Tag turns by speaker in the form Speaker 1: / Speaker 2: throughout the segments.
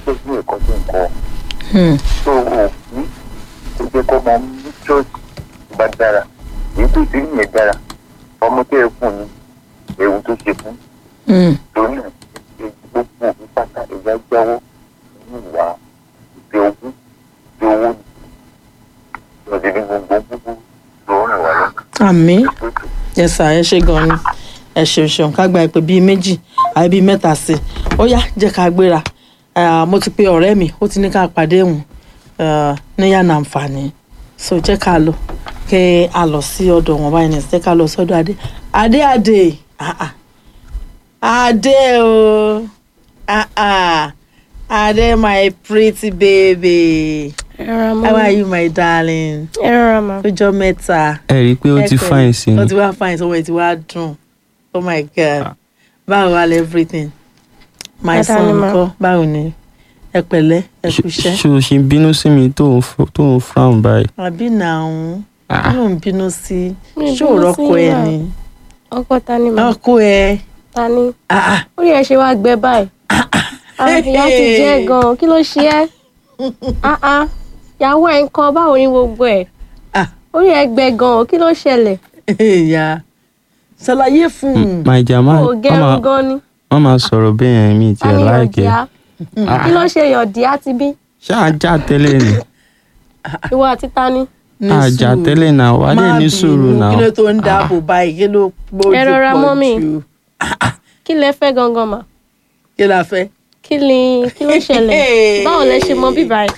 Speaker 1: ṣiṣẹ́ sí ẹ̀kọ́ tó ń kọ́
Speaker 2: Hmm.
Speaker 1: tó o ní tó jẹ́ kọ́ ọmọ ní ṣọ́ọ̀ṣì tó bá dára èyí tó ti yẹn dára ọmọ tó yẹ fún ni ewu tó ṣe fún
Speaker 2: Hmm.
Speaker 1: torí náà ẹ- gbogbo òbí pátá ẹ̀yà jáwọ́ nínú ìwà ìfẹ́ ogún ìfẹ́ owó ni lọ́dẹ ní gbogbo gbogbo ló rìn wá lọ́kàn.
Speaker 2: àmì
Speaker 1: Ètò ètò
Speaker 2: yes sir ẹ ṣe gan ni ẹ ṣeun ṣeun ká gba ìpè bíi méjì àbí bíi mẹ́ta sí i ó yá jẹ́ ká gbéra Ah, mo ti pe ọ̀rẹ́ mi ó ti ní ká pàdé òun ah, ní yànnà àǹfààní so jẹ́ ká lọ kí a lọ sí ọ̀dọ̀ wọn báyìí nìyẹn jẹ́ ká lọ sọ́dọ̀ adé adé adé ah, ah. adé o ah, ah. adé my pretty baby
Speaker 3: ẹ rọra
Speaker 2: how are
Speaker 3: mọ́
Speaker 2: you my darling
Speaker 3: ẹ rọra mọ́.
Speaker 2: ọjọ́ mẹ́ta
Speaker 4: ẹ rí i pé ó ti
Speaker 2: Ẹ pẹ̀lẹ́.
Speaker 4: fine sí
Speaker 2: ó
Speaker 4: ni
Speaker 2: ti wá fine sọwọ́ ẹ ti wá dùn oh my god báwo wà lẹ everything my
Speaker 3: Dáadáa
Speaker 2: son
Speaker 3: ni ma.
Speaker 2: ńkọ́ báwo ni ẹ pẹ̀lẹ́ ẹ kú iṣẹ́
Speaker 4: ṣé o ṣe ń bínú sí mi tó ń f- tó ń frown báyìí.
Speaker 2: àbí nàún
Speaker 4: Ah.
Speaker 2: yóò ń bínú sí
Speaker 3: Mi ò
Speaker 2: ṣé ò
Speaker 3: bínú
Speaker 2: rọ́kọ
Speaker 3: sí
Speaker 2: ẹ
Speaker 3: yín
Speaker 2: ni
Speaker 3: ọkọ ta ni mà
Speaker 2: ọkọ ẹ
Speaker 3: ta ni
Speaker 2: ah, ah.
Speaker 3: orí ẹ ṣe wá gbẹ báyìí Ah, ìyá ti jẹ gan kí ló ṣe ẹ́ Ah, ah. ìyàwó ẹ ń kọ báwo ni gbogbo ẹ
Speaker 2: Ah.
Speaker 3: orí ẹ gbẹ gan kí ló ṣẹlẹ̀
Speaker 2: ìyá ṣàlàyé fún un
Speaker 4: my jama
Speaker 3: o gẹrun gan ni
Speaker 4: wọ́n máa sọ̀rọ̀ bẹ́ẹ̀ yẹn mi
Speaker 3: ta
Speaker 4: tiẹ̀
Speaker 3: ni
Speaker 4: láìkẹ́.
Speaker 3: yọ̀díá kí ló ṣe yọ̀díá ti bí
Speaker 4: ṣáà já tẹ́lẹ̀ ni
Speaker 3: ìwọ àti ta ni
Speaker 2: ní
Speaker 4: àjà
Speaker 2: sùúrù.
Speaker 4: tẹ́lẹ̀ náà wà á dẹ̀
Speaker 2: Má
Speaker 4: ní sùúrù
Speaker 2: bínú,
Speaker 4: náà.
Speaker 2: kí ló tó ń dáàbò báyìí kí ló gbójú
Speaker 3: Ẹ rọra
Speaker 2: pọ̀
Speaker 3: mọ́ mi.
Speaker 2: jù
Speaker 3: kí lẹ fẹ́ gangan mà
Speaker 2: kí la fẹ́.
Speaker 3: kí ni kí ló ṣẹlẹ̀ báwo lẹ ṣe mọ bíbá ẹ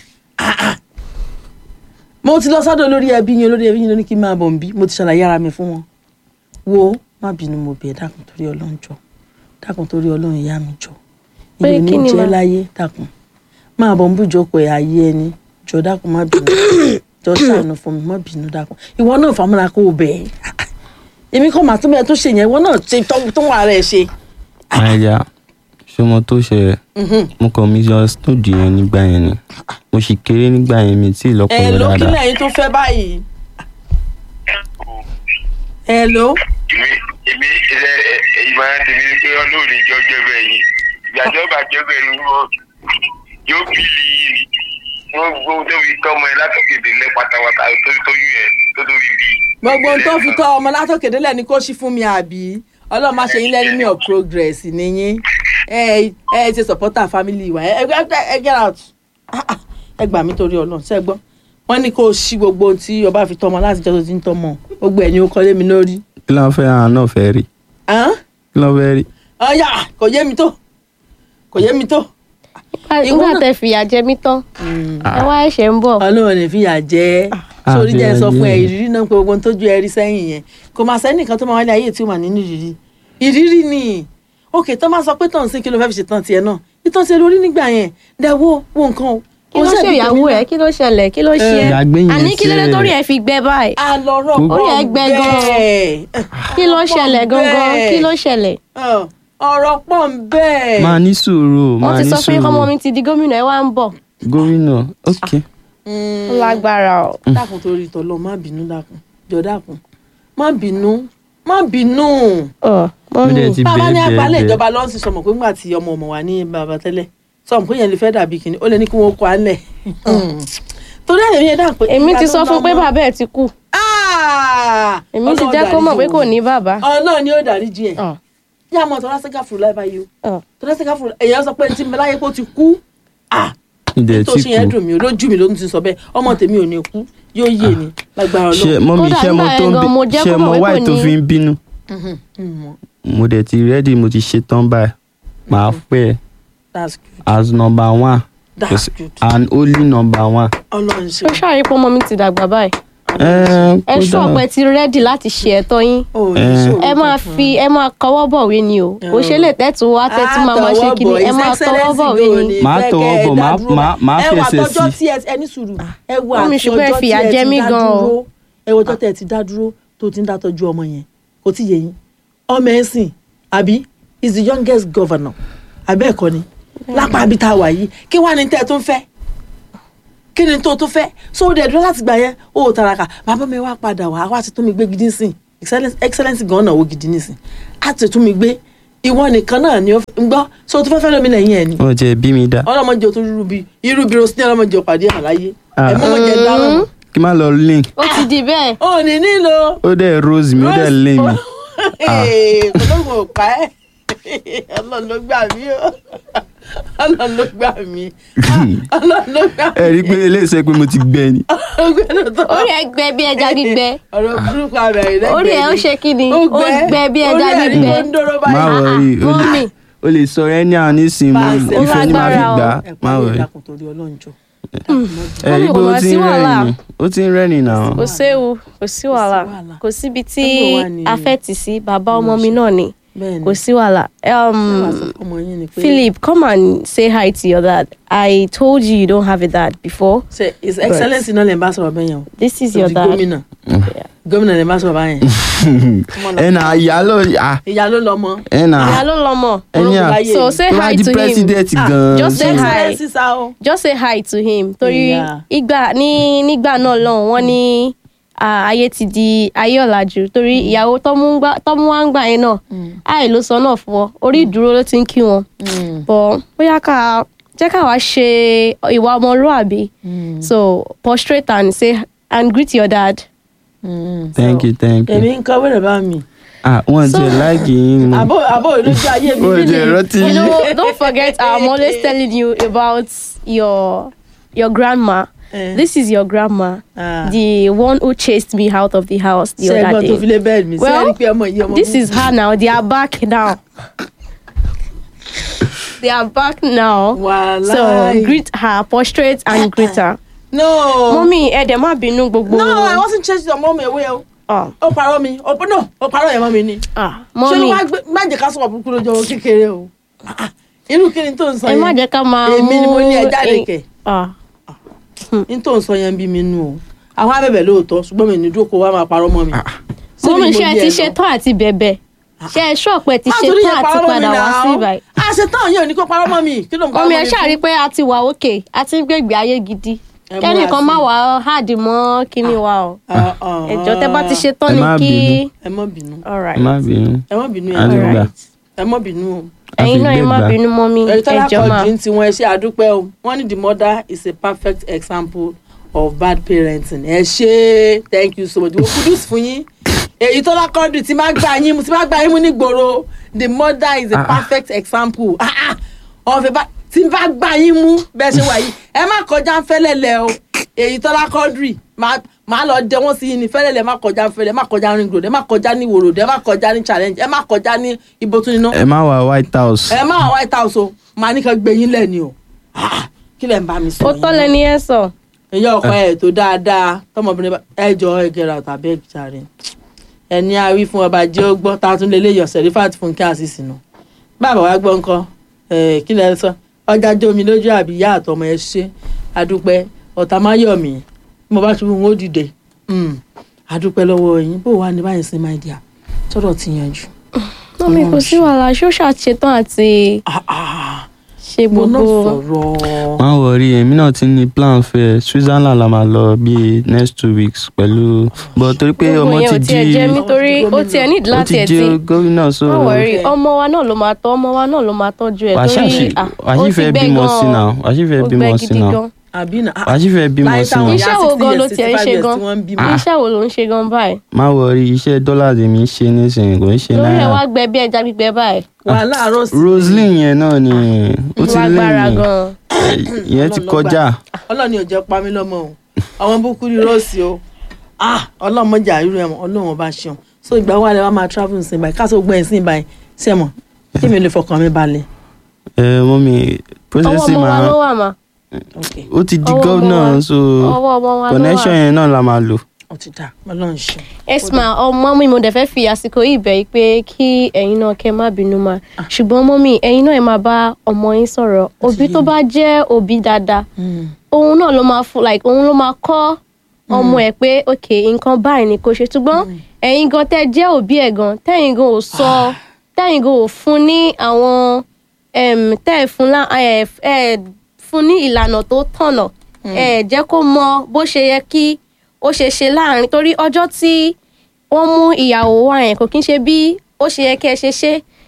Speaker 2: mo ti lọ sọ́dọ̀ olórí ẹbí yẹn olórí ẹbí yẹn ló ní kí n máa bọ̀ nbí mo ti ṣàlàyé ara mi fún wọn wo má bínú mo bẹ̀ dákun torí ọlọ́run jọ dákun torí ọlọ́run ìyá mi jọ
Speaker 3: Pé
Speaker 2: ìyẹn ní
Speaker 3: kí ni
Speaker 2: jẹ́
Speaker 3: ma?
Speaker 2: láyé dákun máa bọ̀ nbú jókòó ẹ̀ ayé ẹni jọ dákun má bínú jọ ṣàánú fún mi má bínú dákun ìwọ náà fàmúra kó o bẹ̀ ẹ́ èmi kọ́ màá tún bẹ́ẹ̀ tó ṣe yẹn ìwọ náà ṣe tó tó wà rẹ̀ ṣe.
Speaker 4: my dear ṣé mo tó ṣe mo kàn mi yọ snowdi yẹn nígbà yẹn ni mo sì kéré nígbà yẹn mi tí
Speaker 2: ẹ
Speaker 4: ìlọpọlọ
Speaker 2: ló kí
Speaker 4: dáadáa.
Speaker 2: lẹ́yìn tó fẹ́ báyìí. ẹ ló
Speaker 1: èmi èmi ẹ ẹ ìmọ̀ ẹ tèmi ni pé ọlọ́ọ̀ni jọ jẹ́ bẹ́ẹ̀ yìí ìgbàjọ́ bàjẹ́ bẹ́ẹ̀ ni wọ́n yóò bìlì yìí ni wọ́n gbọ́ tó fi tọ́ ọmọ ẹ látọ̀kẹ́dẹ̀ lẹ́ pátápátá tó fi tóyún ẹ tó tó fi bí.
Speaker 2: gbogbo ohun tó fi tọ́ ọmọ látòkè délẹ̀ ni kó ṣí fún mi àbí ọlọ́run má ṣe yín lẹ́ni of progress nìyín ẹ ẹ ṣe supporter family wa ẹ ẹ ẹ get out Ah, ah, ẹ gbà mí torí ọlọ́run ṣe gbọ́ wọ́n ní kó o ṣí gbogbo ohun tí ọba fi tọ́ ọmọ láti jẹ́ tó ti ń tọ́ ọmọ gbogbo ẹ̀ ni ó kọ́lé mi lórí.
Speaker 4: kí ló ń fẹ́ àwọn náà fẹ́ rí
Speaker 2: Hàn?
Speaker 4: kí ló ń fẹ́ rí.
Speaker 2: ọ̀yà kò yé mi tó kò yé mi tó.
Speaker 3: nígbà
Speaker 2: náà-
Speaker 3: tẹ fìyà jẹ mí tán ẹ wá ẹ̀ṣẹ̀ ń bọ̀
Speaker 2: ọlọ́run ní fìyà jẹ́
Speaker 4: Ah,
Speaker 2: sórí jẹ́
Speaker 4: fìyà
Speaker 2: sọ fún ẹ
Speaker 4: jẹ.
Speaker 2: ìrírí náà pé gbogbo ohun tójú ẹ rí sẹ́yìn yẹn kò máa sẹ́nìkan tó máa wálé ayé tí ó wà nínú ìrírí ìrírí ni òkè tó máa sọ pé tọ̀hún sí kí ló fẹ́ fi ṣètàn tiẹ̀ náà ìtàn tiẹ̀ lórí nígbà yẹn dẹ̀wọ́ wo nǹkan o.
Speaker 3: kí ló
Speaker 2: Ó
Speaker 3: ṣe
Speaker 2: ṣàbí
Speaker 3: ìyàwó
Speaker 2: tèmi
Speaker 3: ẹ
Speaker 2: náà.
Speaker 3: kí ló ṣẹlẹ̀ kí ló ṣe ẹ́
Speaker 4: Ìyàgbé yẹn
Speaker 3: àní kí ló dé
Speaker 4: ṣe-
Speaker 3: torí ẹ fi gbẹ báyìí
Speaker 2: àlọ́rọ̀
Speaker 3: Orí ẹ gbẹ gan-an.
Speaker 2: bẹ́ẹ̀.
Speaker 3: kí ló ṣẹlẹ̀
Speaker 2: Ọ̀pọ̀
Speaker 3: gangan
Speaker 2: bẹ́ẹ̀.
Speaker 3: kí ló ṣẹlẹ̀
Speaker 2: Ọ̀, ọ̀rọ̀ pọ̀ ń bẹ́ẹ̀.
Speaker 4: máa ní sùúrù
Speaker 3: wọ́n
Speaker 4: máa
Speaker 3: ti
Speaker 4: ní
Speaker 3: sọ fún yín kọ́mọ
Speaker 4: sùúrù
Speaker 3: mi ti di gómìnà ẹ wá ń bọ̀
Speaker 4: gómìnà ok
Speaker 2: Mm.
Speaker 3: ó lágbára o
Speaker 2: dákun torí tọlọ má bínú dákun jọ dákun má bínú má bínú.
Speaker 3: Ọ̀,
Speaker 4: mo
Speaker 3: mọ́mí
Speaker 4: dẹ̀ ti
Speaker 2: bàbá ní
Speaker 4: bẹ́ẹ̀
Speaker 2: àgbálẹ̀
Speaker 4: bẹ́ẹ̀
Speaker 2: ìjọba lọ́n sì sọmọ pé ńgbà tí ọmọ ọmọ wà ní bàbá tẹ́lẹ̀ sọmọ pé yẹn lè fẹ́ dàbí kìnní ó lè ní kí wọ́n kọ́ alẹ̀. torí àyè yẹn dáhùn pé.
Speaker 3: èmi
Speaker 2: ìgbà
Speaker 3: ti
Speaker 2: tó
Speaker 3: sọ
Speaker 2: ń
Speaker 3: fún pé
Speaker 2: lọ́mọ-
Speaker 3: bàbá ẹ ti kú
Speaker 2: Ah!
Speaker 3: èmi ti
Speaker 2: Ọlọ́run
Speaker 3: jẹ́ kó mọ̀ pé
Speaker 2: dáríjì
Speaker 3: kò
Speaker 2: òun.
Speaker 3: ní bàbá
Speaker 2: Ọlọ́run ni ó dáríjì ẹ̀
Speaker 3: Ọ̀,
Speaker 2: yá mọ tọ́lá sẹ́ká fúru láì báyìí o
Speaker 3: ọ̀.
Speaker 2: tọ́lá sẹ́ká fúru èèyàn sọ pé tí mi láyé kó ti kú ah
Speaker 4: ìdẹ̀
Speaker 2: tó
Speaker 4: tí
Speaker 2: ṣe yẹn
Speaker 4: kù
Speaker 2: dùn mí o lójú mi ló ń ti sọ bẹ́ẹ̀ ọmọ tèmi ò ní kú yóò yé ni lágbára
Speaker 4: ṣe
Speaker 2: Ọlọ́run.
Speaker 4: mọ́mí
Speaker 3: Kódà
Speaker 4: ṣe mo
Speaker 3: nígbà
Speaker 4: tó
Speaker 3: yẹn
Speaker 4: ń
Speaker 3: gan, mo
Speaker 4: bí
Speaker 3: jẹ́
Speaker 4: ṣe
Speaker 3: kó
Speaker 4: mo
Speaker 3: mọ̀ pé
Speaker 4: wáì
Speaker 3: kò
Speaker 4: tó
Speaker 3: ní-
Speaker 4: fi ń bínú
Speaker 2: Mhm, mhm.
Speaker 4: mo dẹ̀ ti rẹ́dì mo ti ṣe tán báyìí màá pẹ́ ẹ
Speaker 2: that's good
Speaker 4: as number one
Speaker 2: that's good
Speaker 4: and only number one.
Speaker 2: Ọlọ́run ṣe
Speaker 3: ó ṣàrí pé ọmọ mi ti dàgbà báyìí
Speaker 4: ẹ
Speaker 3: ẹ ṣú ọ̀pẹ ti rẹ́dì láti ṣe ẹ̀tọ́ yín
Speaker 2: o ní
Speaker 4: Eh.
Speaker 2: ṣòro
Speaker 3: ẹ máa
Speaker 2: kankan.
Speaker 3: fi ẹ máa kọwọ́ bọ̀wé ni o kò ṣe lè tẹ́tù wá tẹ́tù máa máa ṣe kíni ẹ máa tọwọ́ bọ̀wé ni
Speaker 4: Màá tọwọ́ bọ̀, màá- màá- màá
Speaker 2: ẹ wà
Speaker 4: fẹsẹ̀
Speaker 2: tọjọ́
Speaker 4: sí.
Speaker 2: tí ẹ ẹni sùúrù ẹ wà
Speaker 3: Mọ́mì,
Speaker 2: àti
Speaker 3: ṣùgbọ́n ẹ
Speaker 2: ọjọ́ tí
Speaker 3: fìyà
Speaker 2: ẹ
Speaker 3: jẹ
Speaker 2: ti
Speaker 3: mí
Speaker 2: dá
Speaker 3: gan o.
Speaker 2: dúró ẹ wọ ọjọ́ tẹ ẹ ti dá dúró tó ti ń dá tọ́jú ọmọ yẹn kò tí yẹ yín ọmọ ẹ sìn àbí is the youngest governor àbẹ́ ẹ̀kọ́ ni lápá àbí tá a wà yìí kí wàá ní tẹ́ ẹ tó ń fẹ́ kí ni tó tó fẹ́ so dẹ̀ dúró láti gbà yẹn ó taraka bàbá mi wá padà wá wá ti tún mi gbé gidi sìn excellence excellence gan náà ó gidi nísìn á ti tún mi gbé ìwọ nìkan náà ni ó fi- ń gbọ́ so tó fẹ́ fẹ́ lómi lẹ́yìn ẹ̀ ni
Speaker 4: wọn jẹ bí mi dá
Speaker 2: ọlọ́mọdé o tún rú bí irú bí rosin ọlọ́mọdé o pàdé àláyé
Speaker 4: Ah.
Speaker 2: ẹ̀mọ́ mọ̀jẹ dáná mọ̀
Speaker 4: kí n má lọ link
Speaker 3: ó ti di bẹ́ẹ̀.
Speaker 2: ó ní nílò
Speaker 4: ó dẹ̀ rose mi ó dẹ̀ lé mi
Speaker 2: ọlọ́run ò pa ẹ́ ọlọ́run ló gbà mí o ọlọ́run ló gbà mí Ah, ọlọ́run ló gbà mí
Speaker 4: ẹ rí i pé eléyìí pé mo ti gbẹ ni
Speaker 2: ọgbẹ́ni tó
Speaker 3: orí ẹ gbẹ bí ẹja gbígbẹ
Speaker 2: ọ̀rọ̀ burúkú abẹ́rẹ́ lẹ́gbẹ̀ẹ́
Speaker 3: orí ẹ ó ṣe kí ni ó gbẹ bí ẹja
Speaker 2: orí ẹ̀ ní
Speaker 3: gbígbẹ
Speaker 2: kó ń dóró
Speaker 4: má
Speaker 2: báyìí
Speaker 4: wọrí o lè
Speaker 3: mọ́mì.
Speaker 4: o lè sọ ẹ ní àwọn nísìnyí mo
Speaker 2: Pàṣẹ.
Speaker 4: ìfẹ́ ni màá fi
Speaker 3: Ó lágbára
Speaker 4: gbà
Speaker 3: o.
Speaker 4: á má wọrí
Speaker 2: ìdákùn torí ọlọ́run jọ
Speaker 4: ẹ rí
Speaker 3: Mọ́mì,
Speaker 4: i pé
Speaker 3: kò
Speaker 4: ó
Speaker 3: wá
Speaker 4: ti
Speaker 3: sí
Speaker 4: ń
Speaker 3: wàhálà.
Speaker 4: rẹ́rìn ó ti ń rẹ́rìn náà
Speaker 3: kò séwu kò sí wàhálà
Speaker 2: wàhálà.
Speaker 3: kò síbi tí
Speaker 2: Níbo wà ní-
Speaker 3: a fẹ́ tì sí bàbá ọmọ mi náà ni
Speaker 2: bẹ́ẹ̀ ni
Speaker 3: kò sí wàhálà. Um,
Speaker 2: Ṣé wàá sọ fún ọmọ yín ni pé
Speaker 3: Philip, come and say hi to your dad. I told you you don't have a dad before.
Speaker 2: ṣe his excellence náà lè bá sọ̀rọ̀ bẹ́ẹ̀ yẹn o
Speaker 3: This is
Speaker 2: Tó
Speaker 3: your
Speaker 2: di
Speaker 3: dad.
Speaker 2: gómìnà gómìnà lè bá sọ̀rọ̀ báyẹn
Speaker 4: ẹ nà ìyá ló à
Speaker 2: ìyá ló lọ mọ
Speaker 4: ẹ nà
Speaker 3: Ìyá ló lọ́mọ.
Speaker 4: ẹni à
Speaker 2: láyé
Speaker 3: So
Speaker 2: mi.
Speaker 3: say
Speaker 4: tó bá
Speaker 3: hi
Speaker 4: di
Speaker 3: to him.
Speaker 4: president
Speaker 2: Ah,
Speaker 4: gan
Speaker 3: just say
Speaker 4: so-
Speaker 3: hi.
Speaker 2: excellence sá o
Speaker 3: Just say hi to him. Torí
Speaker 2: Yeah.
Speaker 3: ìgbà ní nígbà náà lọ́hùn wọ́n ní ah, ayé ti di ayé ọ̀làjú torí ìyàwó tọ́mú gbá- tọ́mú wá ń gbà yẹn náà àì ló sọ náà fún ọ orí ìdúró ló ti ń kí wọn. Bọ̀ bóyá ká jẹ́ ká wá ṣe ìwà ọmọlúàbí. So prostrate and say and greet your dad.
Speaker 4: thank you thank you
Speaker 2: èmi ń kọ́ wẹ́rẹ̀ bá mi
Speaker 4: ah wọn jẹ láìkì yín mo
Speaker 2: àbó àbó ìlójú ayé mi
Speaker 4: wọn jẹ rántí
Speaker 3: You
Speaker 4: yín
Speaker 3: know, don't forget, I'm always telling you about your your grandma.
Speaker 2: Eh.
Speaker 3: This is your grandma,
Speaker 2: Ah.
Speaker 3: the one who chased me out of the house the
Speaker 2: ṣe
Speaker 3: other
Speaker 2: ẹ̀gbọ́n tó fi
Speaker 3: day.
Speaker 2: lé bẹ́ẹ̀ mi ṣe
Speaker 3: Well,
Speaker 2: é rí pé ọmọ yìí ọmọ
Speaker 3: This
Speaker 2: burúkú.
Speaker 3: is her now. They are back now. they are back now.
Speaker 2: Wàláì.
Speaker 3: So greet her, prostrate and greet her.
Speaker 2: no
Speaker 3: Mommy, ẹ dẹ̀ má bínú gbogbo.
Speaker 2: no I wasn't chasing your mom away o
Speaker 3: Ah,
Speaker 2: ó parọ́ mi ó no ó parọ́ yẹn mọ́ mi ni
Speaker 3: ah,
Speaker 2: ṣé ló
Speaker 3: mommy,
Speaker 2: wá gbé má jẹ́ ká sọ̀rọ̀ burúkú lójú ọmọ kékeré o Ah, ah. irú kí ni tó ń sọ
Speaker 3: ẹ
Speaker 2: yẹn
Speaker 3: má jẹ́ ká máa
Speaker 2: èmi ni mo ní ẹ
Speaker 3: mú-
Speaker 2: jáde kẹ̀
Speaker 3: Ah,
Speaker 2: ní tó ń sọ yẹn bí mi nù o àwọn abẹ́bẹ̀ lóòótọ́ ṣùgbọ́n mi ní dúró kó wá máa parọ́ mọ́ mi. Síbi
Speaker 3: Mommy,
Speaker 2: mo
Speaker 3: ṣé ẹ
Speaker 2: lé
Speaker 3: ti
Speaker 2: ẹ
Speaker 3: ṣe
Speaker 2: lọ.
Speaker 3: tán àti bẹ̀bẹ̀? Ṣé ẹ ṣọ́ọ̀pẹ́ ti
Speaker 2: Má
Speaker 3: ṣe
Speaker 2: torí
Speaker 3: tán
Speaker 2: yẹn
Speaker 3: àti
Speaker 2: parọ́ mọ́ mi
Speaker 3: padà wá
Speaker 2: náà.
Speaker 3: sí ibàyìí?
Speaker 2: àṣetán yẹn ò ní kó parọ́ mọ́ mi kí ló ń parọ́
Speaker 3: ọmọ
Speaker 2: mọ́
Speaker 3: ẹ
Speaker 2: mi
Speaker 3: ṣáà rí
Speaker 2: fún?
Speaker 3: pé a ti wà òkè a ti ń gbègbè ayé gidi
Speaker 2: Ẹ múra
Speaker 3: kẹ́nìkan
Speaker 2: sí
Speaker 3: má
Speaker 2: i.
Speaker 3: wà á háàdì mọ́ kíní wa o
Speaker 2: Ah, ah,
Speaker 3: ẹjọ́ tẹ́ bá ti ṣe
Speaker 4: Ẹ
Speaker 3: tán ni
Speaker 4: má
Speaker 3: kí
Speaker 4: bínú.
Speaker 2: ẹ má bínú
Speaker 3: alright
Speaker 4: má bínú
Speaker 2: ẹ má bínú
Speaker 4: A lè
Speaker 2: ẹ
Speaker 4: gbà.
Speaker 2: ẹ má bínú o.
Speaker 3: ẹ̀yin náà ẹ má
Speaker 4: àfigbégbà.
Speaker 3: bínú mọ́ mi
Speaker 2: ẹ̀rí tọ́lá
Speaker 3: ẹjọ́ máa
Speaker 2: kọ́ọ̀dù tí wọ́n ẹ ṣe àdúpẹ́ o wọ́n ní the mother is a perfect example of bad parenting ẹ ṣe thank you so much wọ́n kudus fún yín èyí tọ́lá kọ́ọ̀dù tí máa gbà yín tí máa gbà yín mú ní gbòòrò the mother is a
Speaker 4: Ah, ah.
Speaker 2: perfect example Ah, ah. ọ̀fẹ́ bá tí bá gbà yín mú bẹ́ẹ̀ ṣe wà yìí ẹ má kọjá ń fẹ́lẹ́lẹ̀ o èyí tọ́lá kọ́ọ̀dù máa lọ jẹ wọ́n sí yín ní fẹ́lẹ́lẹ̀ ẹ má kọjá ń fẹ́lẹ́ ẹ má kọjá ring road ẹ má kọjá ní ìwòròdú ẹ má kọjá ní challenge ẹ má kọjá ní ibotúniná
Speaker 4: ẹ má wà white house
Speaker 2: ẹ má wá white house o màá ní kan gbé yín lẹ́ni o Ah, kí lẹ̀ ń bá mi sọ
Speaker 3: ó tọ́ lẹ́ni ẹ sọ
Speaker 2: ẹ̀yọ́ ọkọ ẹ̀ tó dáadáa tọmọbìnrin bá ẹ jọ ẹ gẹ̀rọ tàbí ẹ jàre ẹni a wí fún ọba jẹ́ ó gbọ́ tá a tún lè léyọ̀ sẹ̀rífàt fún kí a sì sínú bàbá wa gbọ́ nǹkan ẹ̀ kí lẹ̀ ń sọ ọjà jómi lójú àbí ìyá àtọmọ ẹ ṣe adúpẹ́ ọ̀tá má yọ̀ mí bí mo bá ṣubú wọn ó dìde Mm, adúpẹ́ lọ́wọ́ yín bó wà ní báyìí sí my dear tọ́rọ̀ ti yanjú.
Speaker 3: mọ́mí kò sí wàhálà ṣó ṣàṣetán àti
Speaker 2: Ah, ah,
Speaker 3: ṣe
Speaker 2: mo náà
Speaker 3: gbogbo
Speaker 2: sọ̀rọ̀.
Speaker 4: má wọrí èmi náà ti ní plan fẹ́ Switzerland la máa lọ bíi next two weeks pẹ̀lú but torí pé
Speaker 3: gbogbo
Speaker 4: ọmọ
Speaker 3: yẹn
Speaker 4: ti
Speaker 3: ò tiẹ̀
Speaker 4: di
Speaker 3: jẹ́ mi torí ó tiẹ̀ nídìí
Speaker 4: ó
Speaker 3: láti
Speaker 4: ti
Speaker 3: ẹ̀
Speaker 4: di
Speaker 3: tí
Speaker 4: gómìnà so
Speaker 3: má wọrí
Speaker 2: Okay.
Speaker 3: ọmọ wa náà ló máa tọ́ ọmọ wa náà ló máa tọ́jú ẹ̀
Speaker 4: wàá
Speaker 3: torí
Speaker 4: ṣàṣì
Speaker 3: ah,
Speaker 4: wàá
Speaker 3: ó
Speaker 4: sì
Speaker 3: ti
Speaker 4: fẹ́
Speaker 3: gbẹ́
Speaker 4: bímọ
Speaker 3: gan-an.
Speaker 4: sí náà wàá sì fẹ́
Speaker 3: ó
Speaker 4: bímọ
Speaker 3: gbẹ́
Speaker 4: sí
Speaker 3: gidi
Speaker 4: náà
Speaker 3: gan
Speaker 2: àbí náà.
Speaker 4: wàá sì fẹ́ bímọ
Speaker 2: láyé
Speaker 4: sí
Speaker 2: táwọn
Speaker 4: náà
Speaker 3: Iṣẹ́
Speaker 2: ìyá
Speaker 3: wo
Speaker 2: 60
Speaker 3: gan
Speaker 2: years,
Speaker 3: ló tiẹ̀ ń
Speaker 2: 65
Speaker 3: ṣe
Speaker 2: years
Speaker 3: gan?
Speaker 2: tí wọ́n ń bímọ.
Speaker 3: iṣẹ́ wo ló ń ṣe gan báyìí
Speaker 4: má wọrí iṣẹ́ dọ́là tèmi ń ṣe nísìnyí kò ń ṣe
Speaker 3: lórí ẹ̀
Speaker 4: náírà
Speaker 3: wá gbẹ bí ẹja gbígbẹ báyìí
Speaker 2: wà láàárọ̀ sí.
Speaker 4: Roseline yẹn náà ni ó ti
Speaker 3: lágbára
Speaker 4: lẹ́yìn
Speaker 3: gan
Speaker 4: ìyẹn ti
Speaker 2: Ọlọ́run ló
Speaker 4: kọjá
Speaker 2: ọlọ́ni ò jẹ́ pa mí lọ́mọ o àwọn búkú ní rọ́ọ̀sì o ah ọlọ́run mọ̀jà irú ẹ̀ mọ̀ ọlọ́run ọba ṣeun so ìgbà wà lẹ́ wàá máa travel sí báyìí káṣó gbọ́ ẹ̀ sí báyìí ṣe mọ̀ kí mi lè fọkàn mi balẹ̀.
Speaker 4: ẹ mọ́mí
Speaker 3: ọwọ́
Speaker 4: process
Speaker 3: ọmọ wa
Speaker 4: máa
Speaker 3: ló wà mà
Speaker 2: ok
Speaker 4: ó ti di
Speaker 3: ọwọ́ ọmọ
Speaker 4: gómìnà
Speaker 3: wa-
Speaker 4: so
Speaker 3: ọwọ́ ọmọ wa ló
Speaker 4: connection
Speaker 3: wà.
Speaker 4: yẹn náà la máa lò.
Speaker 2: ó ti dà ọlọ́run ṣeun.
Speaker 3: esma ọmọ mi mo dẹ̀ fẹ́ fi àsìkò yìí bẹ̀ yìí pé kí ẹ̀yin náà kẹ́ má bínú mà ṣùgbọ́n mọ́mì ẹ̀yin náà ẹ máa bá ọmọ yín sọ̀rọ̀ òbí tó bá jẹ́ òbí dáadáa òun náà ló máa fún like òun ló máa kọ́ ọmọ ẹ̀ pé ok nǹkan báyìí ni kò ṣe ṣùgbọ́n ẹ̀yin gan tẹ́ jẹ́ òbí ẹ̀ gan tẹ́yin gan ò sọ tẹ́yin gan ò fún ní àwọn em, tẹ́ ẹ̀ fún lá ẹ̀ ẹ̀ fún ní ìlànà tó tọ̀nà ẹ̀ jẹ́ kó mọ bó ṣe yẹ kí ó ṣe ṣe láàrin torí ọjọ́ tí wọ́n mú ìyàwó wa yẹn kò kí ń ṣe bí ó ṣe yẹ kí ẹ ṣe ṣe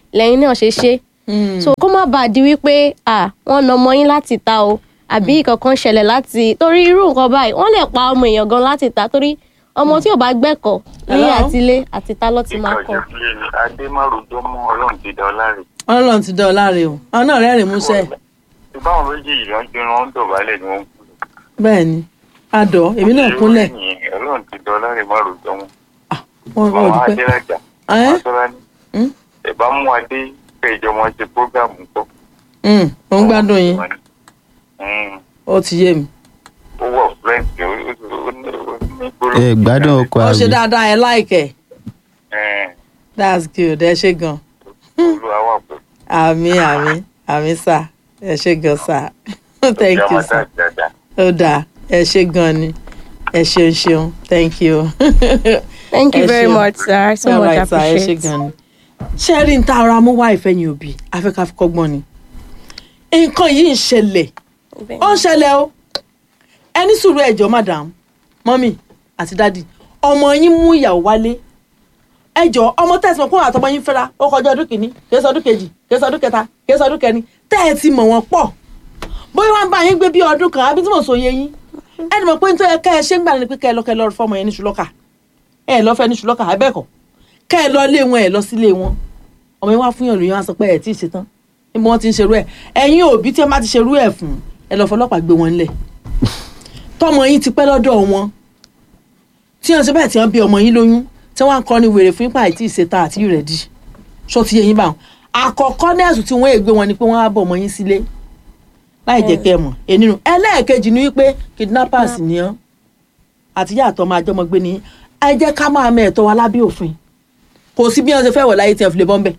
Speaker 3: lẹ́yìn náà ṣe ṣe so kó má bàa di wípé à wọ́n na ọmọ yín láti ta o àbí kankan ṣẹlẹ̀ láti torí irú nǹkan báyìí wọ́n lè pa ọmọ èèyàn gan láti ta torí ọmọ tí ò bá gbẹ́kọ̀ọ́ ní
Speaker 2: Hello?
Speaker 3: àtilé àti ta ló ti máa kọ́
Speaker 1: ìkọ̀jọ́ fúlẹ̀ ni adémárùjọ́ mú ọlọ́run ti dá ọ láre.
Speaker 2: ọlọ́run ti dán ọ láre o àwọn náà rẹ́rìn músẹ́
Speaker 1: ìbáwọn méjì yìí ló ń jẹun wọn ń dọ̀bálẹ̀ ni wọ́n ń kú.
Speaker 2: bẹ́ẹ̀ ni adọ̀ èmi náà kúnlẹ̀
Speaker 1: ọlọ́run ti dá ọ láre márùjọ́ wọn.
Speaker 2: wọn wọn ò
Speaker 1: àwọn
Speaker 2: dúpẹ́
Speaker 1: adélájà
Speaker 2: Ẹ́?
Speaker 1: àtọ́lá ní
Speaker 2: Hmm?
Speaker 1: ẹ̀bá mú adé kẹjọ wọn ṣe prógámù pọ̀.
Speaker 2: Mm, mo ń gbádùn yín
Speaker 1: Hmm,
Speaker 2: ó ti yé mi
Speaker 1: ó wọ̀ fúrẹ́ǹsì ó ó- ó ní ó ní gbólóhùn.
Speaker 4: ẹ gbádùn ọkọ
Speaker 2: ó ṣe
Speaker 4: àbí
Speaker 2: dáadáa ẹ láìkẹ́
Speaker 1: Ẹ̀,
Speaker 2: that's good ẹ ṣe gan
Speaker 1: olúwa wà pẹ̀lú.
Speaker 2: àmì àmì àmì sà ẹ ṣe gan sà thank you sà
Speaker 1: dáadáa.
Speaker 2: ó dáa ẹ ṣe gan ni ẹ ṣeun ṣeun thank you.
Speaker 3: thank you
Speaker 2: Ẹ
Speaker 3: very
Speaker 2: ṣeun.
Speaker 3: much sir so
Speaker 2: All
Speaker 3: much
Speaker 2: right, sir, ẹ ṣe
Speaker 3: appreciate
Speaker 2: gan ni. ṣé rí n ta ara mú wá ìfẹ́yìn òbí afẹ́káfikọ́gbọ́n ni nǹkan yìí ń ṣẹlẹ̀ ó ń ṣẹlẹ̀ o ẹni sùúrù ẹ̀jọ̀ madam mọ́mì àti dádì ọmọ yín mú ìyàwó wálé ẹjọ́ ọmọ tẹ̀sí mọ̀ kó àtọmọ yín fẹ́ra ó kọjá ọdún kìíní kìí sọdún kejì kìí sọdún kẹta kìí sọdún kẹrin tẹ́ ẹ ti mọ̀ wọ́n pọ̀ bóyá wọ́n bá yín gbé bí ọdún kan àbí tí mo sọ yé yín ẹni mọ̀ pé nítorí ká ẹ ṣe ń gbà ní pé ká ẹ lọ ká ẹ lọ fọmọ yẹn ní ṣùlọ́kà ẹ lọ fẹ́ ní ṣùlọ́kà abẹ́ẹ̀kọ́ ká ẹ lọ lé wọn ẹ lọ sílé wọn ọmọ yẹn wá fún yàn lóyún wá sọ pé ẹ tí ì ṣetán níbo wọn ti ń ṣerú ẹ ẹ̀yin òbí tí ẹ bá ti ṣerú ẹ fún ẹ lọ fọlọ́pàá gbé wọn lẹ̀ tọmọ yín ti pẹ́ lọ́dọ̀ wọn tí wọn ṣe bẹ́ẹ̀ tí wọn bí ọmọ yín lóyún tí wọn kọ́ ni wèrè fún ipa àìtí ìṣetán àti ìrẹ̀dí ṣó ti yé yín báwọn àkọ́kọ́ nẹ́ẹ̀sì tí wọ́n ègbé wọn ni pé wọ́n á bọ̀ ọmọ yín sílé láì jẹ́ kẹ́ ẹ mọ̀ ènìyàn ẹlẹ́ẹ̀kejì ni wípé kidnappers ni ọ́ àtìyá àtọ́ máa jọmọ gbé ní ẹ jẹ́ ká máa mẹ ẹ̀tọ́ wa lábẹ́ òfin kò sí bí wọ́n ṣe fẹ́ wọ̀ láyé tí wọ́n fi lè bọ́ ń bẹ̀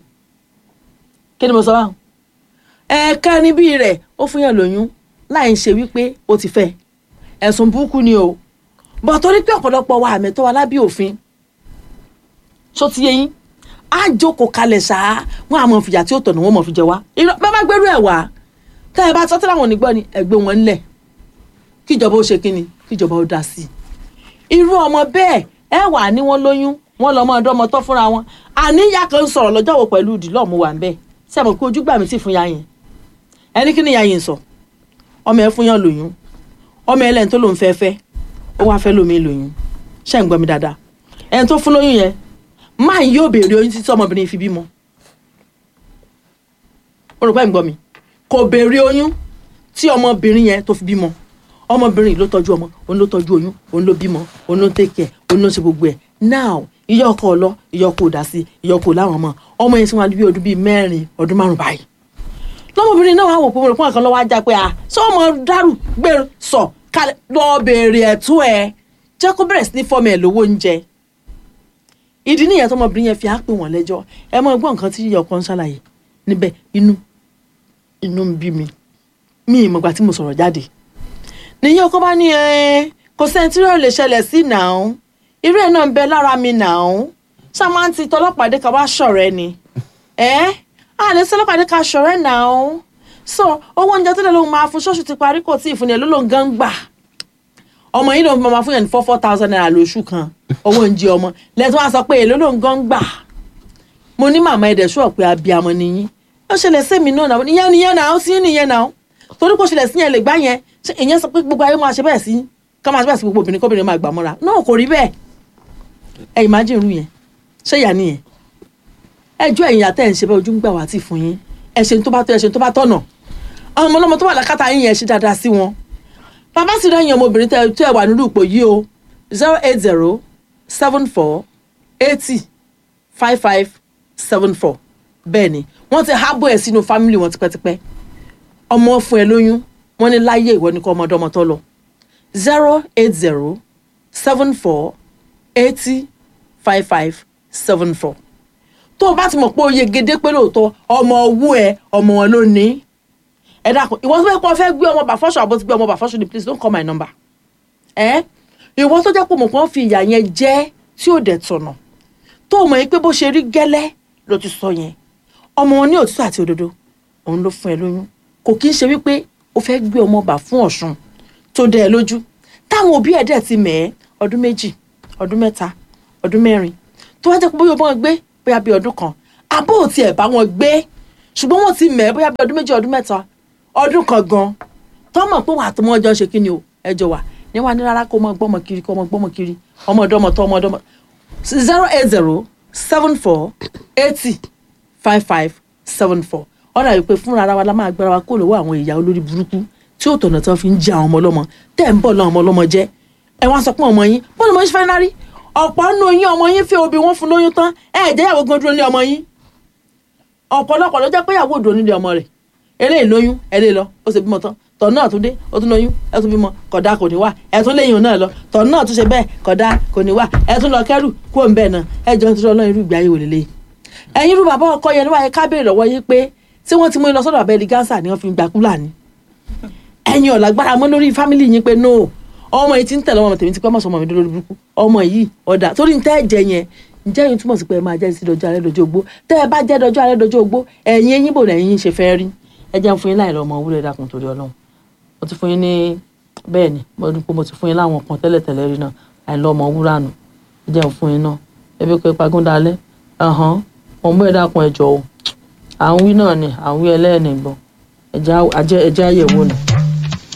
Speaker 2: kí ni mo sọ báwọn ẹ̀ẹ̀kan níbí rẹ̀ ó fún yàn lóyún láì ṣe wípé ó ti fẹ́ ẹ̀sùn burúkú ni o bọ̀ torí pé ọ̀pọ̀lọpọ̀ wa àmẹ́tọ́ wa lábẹ́ òfin ṣó ti yé yín á jókòó kalẹ̀ ṣáá wọn àmọ́ fìyà tí ó tọ̀nà wọn mọ̀ fi jẹ wá irọ́ bá bá gbẹ́rú ẹ̀ wá tẹ́ ẹ bá tọ́ tí láwọn onígbọ́ ni ẹgbẹ́ wọn ńlẹ̀ kíjọba ó ṣe kínni kíjọba ó dá sí i irú ọmọ bẹ́ẹ̀ ẹ wà ní wọn lóyún wọn lọ́mọ ọdọ́ ọmọ tọ́ fúnra wọn àníyá kan sọ̀rọ̀ lọ́jọ́ wo pẹ̀lú ìdílọ́ mu wà ń bẹ́ẹ̀ ṣé àmọ́ pé ojú gbà mí sì fún ya yẹn ẹni kí ni ya yẹn sọ ọmọ ẹ fún yàn lóyún ọmọ ẹ lẹ́yìn tó lòún fẹ́ fẹ́ ó wá fẹ́ lómi lóyún ṣé ń gbọ́ mi dáadáa ẹni tó fún lóyún yẹn máa yóò béèrè oyún títí ọmọbìnrin fi bímọ ó rò pé ń gbọ́ mi kò béèrè oyún tí ọmọbìnrin yẹn tó fi bímọ ọmọbìnrin yìí ló tọ́jú ọmọ òun ló tọ́jú oyún òun ló bímọ òun ló take care òun ló ṣe gbogbo ẹ̀ now ìyá ọkọ ọlọ ìyá ọkọ ò dá sí ìyá ọkọ ò láwọn ọmọ ọmọ yẹn sì wọn bí ọdún bíi mẹ́rin ọdún márùn báyìí lọmọbìnrin náà wà wò pé mo rò pé àkànlọ wá já pé à sọ ọmọ dárú gbèrú sọ kalẹ̀ lọ béèrè ẹ̀tọ́ ẹ jẹ́ kó bẹ̀rẹ̀ sí ní fọmọ ẹ lówó oúnjẹ ìdí nìyẹn tọmọbìnrin yẹn fi á pè wọ́n lẹ́jọ́ ẹ mọ gbọ́ nǹkan tí ìyá ọkọ ń ṣàlàyé níbẹ̀ inú inú ń bí mi mi ìmọ̀gbà tí mo sọ̀rọ̀ jáde níyẹn ọkọ bá ní ẹ kò sẹ́ni tí yóò lè ṣẹlẹ̀ sí nàá irú ẹ̀ náà ń bẹ lára mi nàá ṣáà ti tọlọ́pàdé ká wá ṣọ̀rẹ́ ni ẹ́ a lè sọlọ́pàdé ká ṣọ̀rẹ́ nàá so owó oúnjẹ tó lè lóun máa fún ṣọ́ọ̀ṣì ti parí kò tí ì fún yẹn ló lóun gan gbà ọmọ yìí lòun máa fún yẹn ní four four thousand naira lóṣù kan owó oúnjẹ ọmọ lẹ́tọ́ wá sọ pé èló lòun gan gbà mo ní màmá ẹ̀dẹ̀ ṣọ́ pé abiyamọ nìyí ó ṣẹlẹ̀ sẹ́mi náà náà ìyẹn nìyẹn náà ó sì nìyẹn náà torí kò ṣẹlẹ̀ sí yẹn lè gbá yẹn ṣe ìyẹn sọ pé gbogbo ayé máa ṣe bẹ́ẹ̀ sí ká máa ṣe bẹ́ẹ̀ sí gbogbo obìnrin kóbìnrin máa gbà mọ́ra náà kò rí bẹ́ẹ̀ ẹ imagine irú yẹn ṣé ìyá nìyẹn ẹjọ́ ẹ̀yìn àtẹ̀ ń ṣe bẹ́ẹ̀ ojú ń gbà wá tì fún yín ẹ ṣe tó bá tó ẹ ṣe tó bá tọ̀nà àwọn ọmọ ọlọ́mọ tó wà lákàtà yín yẹn ṣe dáadáa sí wọn bàbá sì rẹ́yìn ọmọbìnrin tẹ́ tẹ́ wà nínú ipò yìí o zero eight zero seven four eighty five five seven four bẹ́ẹ̀ ni wọ́n ti hábọ̀ ẹ̀ sínú fámìlì wọn tipẹ́tipẹ́ ọmọ fún ẹ lóyún wọ́n ní láyé ìwọ ni kọ́ ọmọdé ọmọ tó lọ zero eight zero seven four eighty five five seven four tó o bá ti mọ̀ pé o yegede pé lóòótọ́ ọmọ owó ẹ ọmọ wọn ló ní ẹ dákun ìwọ tó fẹ́ kọ́ fẹ́ gbé ọmọ bàfọ́sọ àbọ̀ ti gbé ọmọ bàfọ́sọ ni please don't call my number ẹ ìwọ tó jẹ́ pé mọ̀ kàn fi ìyà yẹn jẹ́ tí ò dẹ̀ tọ̀nà tó o mọ̀ yín pé bó ṣe rí gẹ́lẹ́ ló ti sọ yẹn ọmọ wọn ní òtítọ́ àti òdodo òun ló fún ẹ lóyún kò kí ń ṣe wípé o fẹ́ gbé ọmọ bà fún ọ̀ṣun tó dẹ ẹ lójú táwọn òbí ẹ̀ dẹ̀ ti mẹ̀ ẹ́ ọdún méjì ọdún mẹ́ta ọdún mẹ́rin tó wá jẹ́ pé bóyá ọmọ gbé bóyá bí ọdún kan àbó ò tiẹ̀ bá wọn gbé ṣùgbọ́n wọ́n ti mẹ̀ ẹ́ bóyá bí ọdún méjì ọdún mẹ́ta ọdún kan gan tọ́mọ̀ pé wà á tó mọ́ ọjọ́ ṣe kí ni o ẹjọ́ wà ní wàá ní rárá kó mọ gbọ́mọ kiri kó mọ gbọ́mọ kiri ọmọ ọdọ́mọ tó ọmọ ọdọ́mọ zero eight zero seven four eighty five five seven four ọ̀nà yìí pé fúnra ara wa la máa gbára wa kó lọ́wọ́ àwọn ìyá olórí burúkú tí ó tọ̀nà tí wọ́n fi ń jẹ àwọn ọmọ ọlọ́mọ tẹ́ ń bọ̀ lọ́wọ́ ọmọ ọlọ́mọ jẹ́ ẹ wá sọ pé ọmọ yín bọ́ọ̀lù mọ́ ṣe fẹ́ náà rí ọ̀pọ̀ nínú yín ọmọ yín fẹ́ obì wọ́n fún lóyún tán ẹ̀ jẹ́ ìyàwó gan dúró ní ọmọ yín ọ̀pọ̀lọpọ̀ ló jẹ́ pé ìyàwó òdò nílé ọmọ rẹ̀ eléyìí lóyún ẹlẹ́ lọ ó ṣe bímọ tán tọ̀ náà tún dé ó tún lóyún ẹ tún bímọ kódà kò ní wà ẹ tún léyìn náà lọ tọ̀ náà tún ṣe bẹ́ẹ̀ kódà kò ní wà ẹ tún lọ kẹ́rù kó ń bẹ́ẹ̀ náà ẹ jọ ń tún ọlọ́run irú ìgbé ayé wò lélẹ́yìí ẹ̀yin irú bàbá ọkọ yẹn níwáyé ká béèrè lọ́wọ́ yín pé tí wọ́n ti mú yín lọ sọ́dọ̀ abẹ́lí gánsà ni wọ́n fi ń gba kúlà ni ẹ̀yin ọ̀làgbára mọ́ lórí fámìlì yín pé no ọmọ yìí ti ń tẹ̀lé ọmọ tèmi ti pẹ́ mọ̀ sọmọ mi lórí burúkú ọmọ yìí ọ̀dà torí ń tẹ́ ẹ̀jẹ̀ yẹn ǹjẹ́ yín túmọ̀ sí pé ẹ máa jẹ́ sí dọjọ́ alẹ́ dọjọ́ ogbó tẹ́ ẹ bá jẹ́ dọjọ́ alẹ́ dọjọ́ ogbó ẹ̀yin ẹ̀yin bò lẹ́yìn ṣe fẹ́ rí ẹ jẹ́ ń fún yín láì lọ ọmọ wúlẹ̀ dákun torí ọlọ́run mo ti fún yín ní bẹ́ẹ̀ ni mo ní pé mo ti fún yín láwọn kan tẹ́lẹ̀tẹ́lẹ̀ rí náà àìlọ ọmọ wúrà nù ẹ jẹ́ ń fún yín náà ebi pé pagún dalẹ́ ọ̀hán mo mú ẹ dákun ẹ jọ o à ń wí náà ni à ń wí ẹlẹ́ẹ̀ni gbọ́ ẹ̀jẹ̀ àyẹ̀wò nù.